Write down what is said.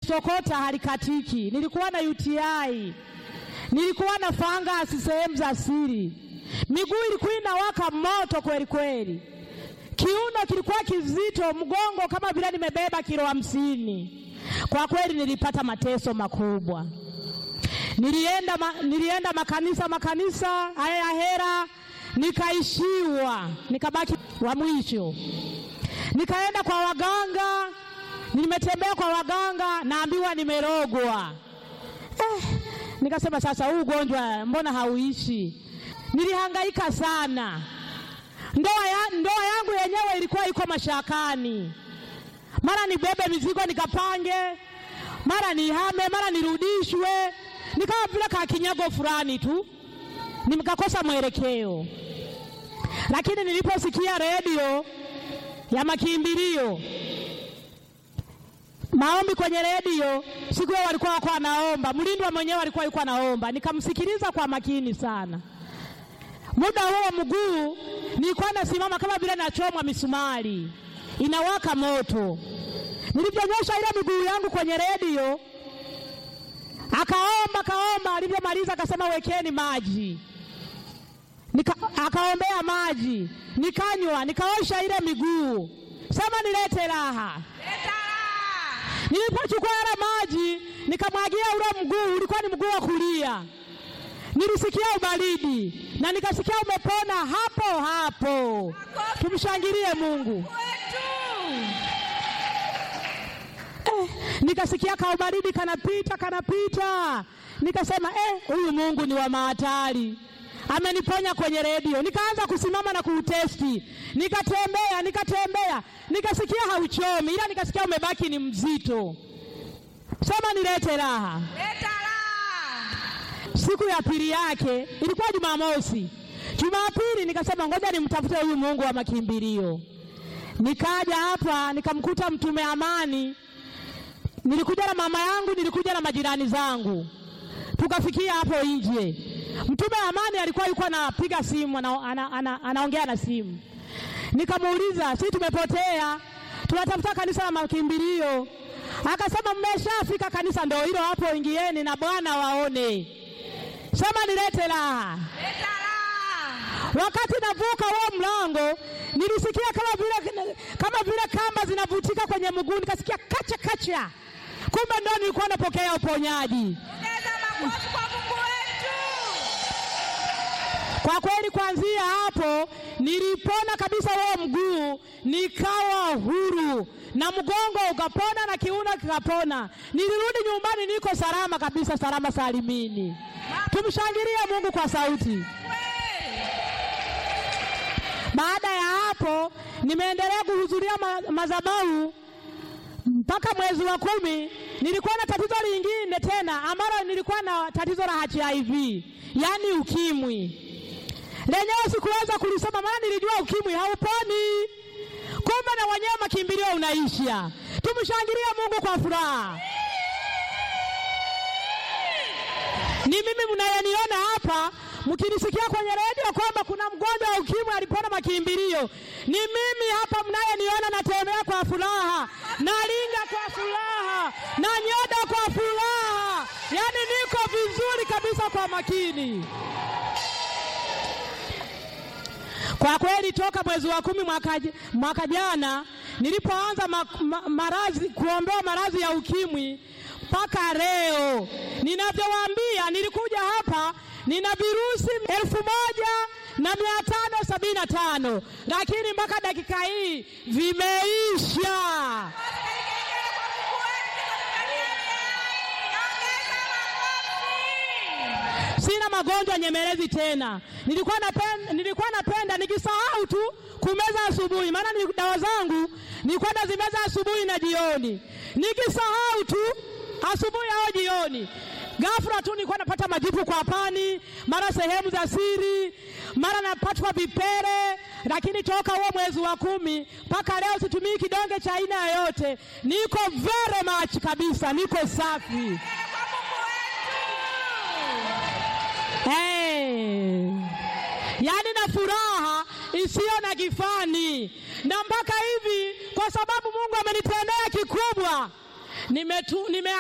limenisokota halikatiki. Nilikuwa na UTI, nilikuwa na fangasi sehemu za siri, miguu ilikuwa inawaka moto kweli kweli, kiuno kilikuwa kizito, mgongo kama vile nimebeba kilo hamsini. Kwa kweli nilipata mateso makubwa. Nilienda, ma, nilienda makanisa makanisa haya ya hera, nikaishiwa, nikabaki wa mwisho. Nikaenda kwa waganga, nimetembea kwa waganga, naambiwa nimerogwa. Eh, nikasema sasa, huu ugonjwa mbona hauishi? Nilihangaika sana, ndoa, ya, ndoa yangu yenyewe ilikuwa iko mashakani, mara nibebe mizigo nikapange, mara nihame, mara nirudishwe, nikawa vile kakinyago fulani tu, nikakosa mwelekeo. Lakini niliposikia redio ya makimbilio maombi kwenye redio siku hiyo walikuwa wako wanaomba, mlindwa mwenyewe alikuwa yuko anaomba, nikamsikiliza kwa makini sana. Muda huo mguu nilikuwa nasimama kama vile nachomwa misumari, inawaka moto. Nilivyonyosha ile miguu yangu kwenye redio, akaomba akaomba, alivyomaliza akasema wekeni maji Nika, akaombea maji nikanywa, nikaosha ile miguu, sema nilete raha. Nilipochukua yale maji nikamwagia ule mguu, ulikuwa ni mguu wa kulia, nilisikia ubaridi na nikasikia umepona hapo hapo. Tumshangilie Mungu. Eh, nikasikia kaubaridi kanapita kanapita, nikasema eh, huyu Mungu ni wa mahatari ameniponya kwenye redio. Nikaanza kusimama na kuutesti, nikatembea nikatembea, nikasikia hauchomi, ila nikasikia umebaki ni mzito. Sema nilete raha. Leta raha. Siku ya pili yake ilikuwa Jumamosi. Jumapili nikasema ngoja nimtafute huyu Mungu wa makimbilio. Nikaja hapa nikamkuta Mtume Amani, nilikuja na mama yangu, nilikuja na majirani zangu, tukafikia hapo nje. Mtume Amani alikuwa yuko anapiga simu ana, ana, ana, anaongea na simu. Nikamuuliza, si tumepotea, tunatafuta kanisa la makimbilio. Akasema mmeshafika kanisa, ndio hilo hapo, ingieni na Bwana waone. Sema nilete raha. Leta raha. Wakati navuka huo mlango nilisikia kama vile kama vile kamba zinavutika kwenye mguu, nikasikia kacha kacha, kumbe ndo nilikuwa napokea uponyaji. Ongeza makofi kwa Mungu wetu. Kwa kweli kuanzia hapo nilipona kabisa huo mguu, nikawa huru na mgongo ukapona na kiuno kikapona. Nilirudi nyumbani niko salama kabisa, salama salimini. Tumshangilie Mungu kwa sauti. Baada ya hapo nimeendelea kuhudhuria ma madhabahu mpaka mwezi wa kumi. Nilikuwa na tatizo lingine tena ambalo nilikuwa na tatizo la HIV, yaani ukimwi. Lenyewe sikuweza kulisoma, maana nilijua ukimwi hauponi, kumbe na wenyewe makimbilio unaisha. Tumshangilie Mungu kwa furaha. Ni mimi mnayeniona hapa mkinisikia kwenye redio kwamba kuna mgonjwa wa ukimwi alipona makimbilio, ni mimi hapa mnayeniona, natembea kwa furaha, nalinga kwa furaha, na nyoda kwa furaha, yaani niko vizuri kabisa kwa makini. Kwa kweli toka mwezi wa kumi mwaka, mwaka jana nilipoanza ma, ma, maradhi kuombewa maradhi ya ukimwi mpaka leo ninavyowaambia, nilikuja hapa nina virusi elfu moja na mia tano sabini na tano lakini mpaka dakika hii vimeisha. Sina magonjwa nyemelezi tena. Nilikuwa napenda, nilikuwa napenda nikisahau tu kumeza asubuhi, maana ni dawa zangu nilikuwa nazimeza asubuhi na jioni, nikisahau tu asubuhi au jioni ghafla tu nilikuwa napata majipu kwa pani, mara sehemu za siri, mara napatwa vipele. Lakini toka huo mwezi wa kumi mpaka leo situmii kidonge cha aina yoyote, niko very much kabisa, niko safi. Hey. Yaani na furaha isiyo na kifani, na mpaka hivi, kwa sababu Mungu amenitendea kikubwa, nimetu, nime